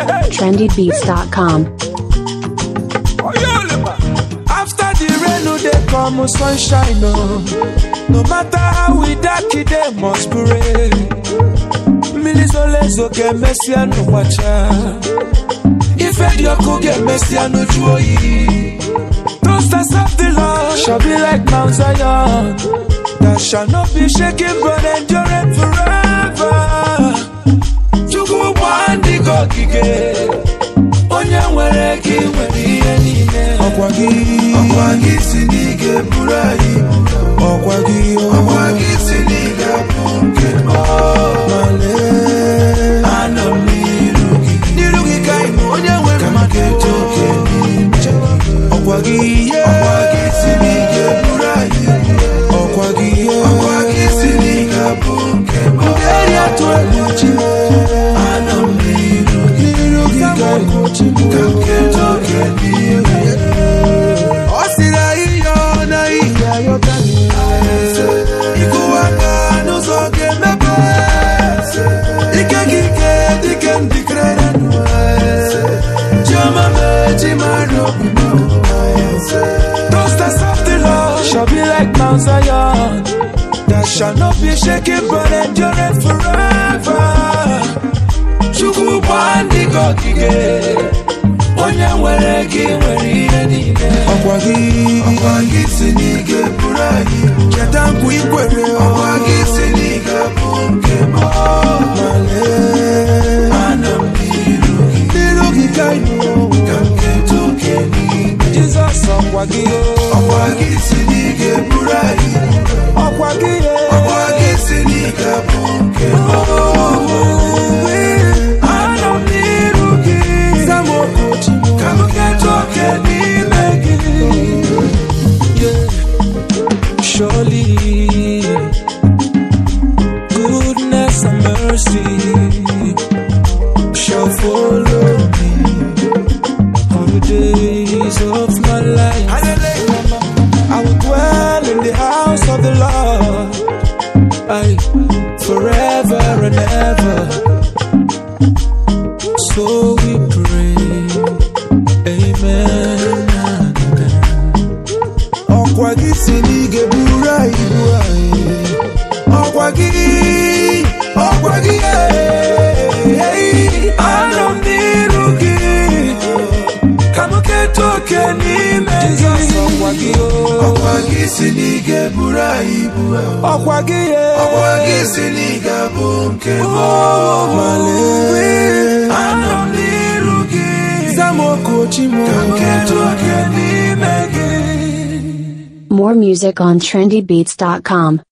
trendybeats.com. After the rain, no dey come sunshine, no. No matter how we dark it, they must pray. Milizolezo get messy and no watcha. If dị ọkụ ga-emesi ya n'uju oyi Toasters of the Lord shall be like Mount Zion that shall not be shaken but enduring forever. Chukwu bụ ndị gị ogige onye nwere gị nwere ihe niile ọkwa gị ọkwa gị si n'ige buru anyị ọkwa gị ọkwa gị si n'ige bụ nke malee anọ m n'iru gị n'iru gị ka ị bụ onye nwere mmadụ eto oke n'ime ọkwa gị ihe ọkwa gị si n'ige buru anyị ọkwa gị ihe ọkwa gị si n'ige bụ nke eri atụ egwu chi anọ m n'iru gị n'iru gị ka ị bụ chi ka nke eto oke n'ime ọ sịrị anyị yọọ na ihe ayọta ịkụwa aka n'ụzọ ga-emepe ike gị ike dịke ndịkere chioma mee chi mara obi Toasters of the Lord shall be like Mount Zion that shall not be shaken but endure forever. Chukwu bụ ndị gị ogige onye nwere gị nwere ihe niile ọkwa gị ọkwa gị si n'ige buru anyị cheta nkwa ikwere ọkwa gị si n'ige bụ nke m malee ana m n'iru gị n'iru gị ka ịnụ ka m keta oke n'ime Jizọs ọkwa gị ọkwa gị si n'ige buru anyị ọkwa gị ọkwa gị si n'ige bụ nke m ana m n'iru gị zamokochi ka m keta oke n'ime gị Yeah. Surely, goodness and mercy shall follow me all the days of my life. I will dwell in the house of the Lord I, forever and ever. So we pray, Amen. ọkwa gị si n'ige buru anyị ibu anyị ọkwa gị ọkwa gị ee, anọ m n'iru gị ka m keta oke n'ime gị ọkwa gị ọkwa gị si n'ige buru anyị ibu ọkwa gị ọkwa gị si n'ige bụ nke m malee anọ m n'iru gị zamokochi m ka m keta oke n'ime gị More music on trendybeats.com.